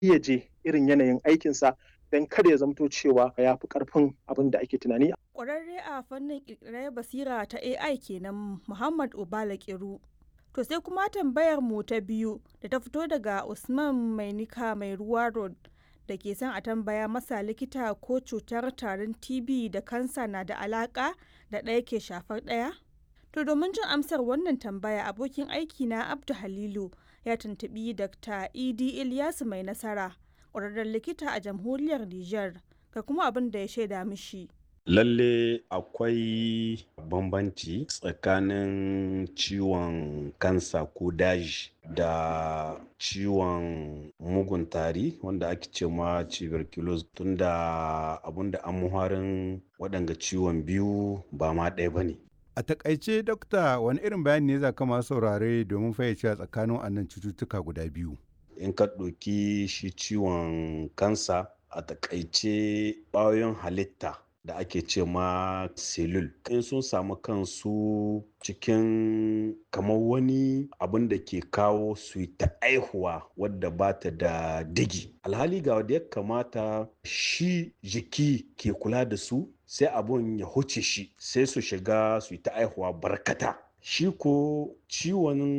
je irin yanayin aikinsa don kada ya zamto cewa ya fi karfin abin da ake tunani. Ƙwararre a fannin ƙirƙirar basira ta AI kenan Muhammad Obala Kiru. To sai kuma tambayar mu ta biyu da ta fito daga Usman Mainika mai ruwa road da ke son a tambaya masa likita ko cutar tarin TB da kansa na da alaka da ɗaya ke shafar ɗaya? To domin jin amsar wannan tambaya abokin aiki na Abdu Halilu ya tuntubi Dr. Idi Ilyasu mai nasara ƙwararren likita a jamhuriyar Nijar ga kuma abin da ya shaida mishi. Lalle akwai bambanci tsakanin ciwon kansa ko daji da ciwon mugun tari wanda ake ce ma tuberculosis tunda abinda an muharin waɗanga ciwon biyu ba ma ɗaya ba ne. A takaice dokta wani irin bayani ne za ka masu saurare domin fayyace tsakanin annan cututtuka guda biyu. In ka ɗauki shi ciwon kansa a takaice ƙwayoyin halitta da ake ce ma selul in sun samu kansu cikin kamar wani abin da ke kawo su ta aihuwa wadda ba ta da digi alhali ga wadda ya kamata shi jiki ke kula da su sai abun ya huce shi sai su shiga su ta aihuwa barkata shi ko ciwon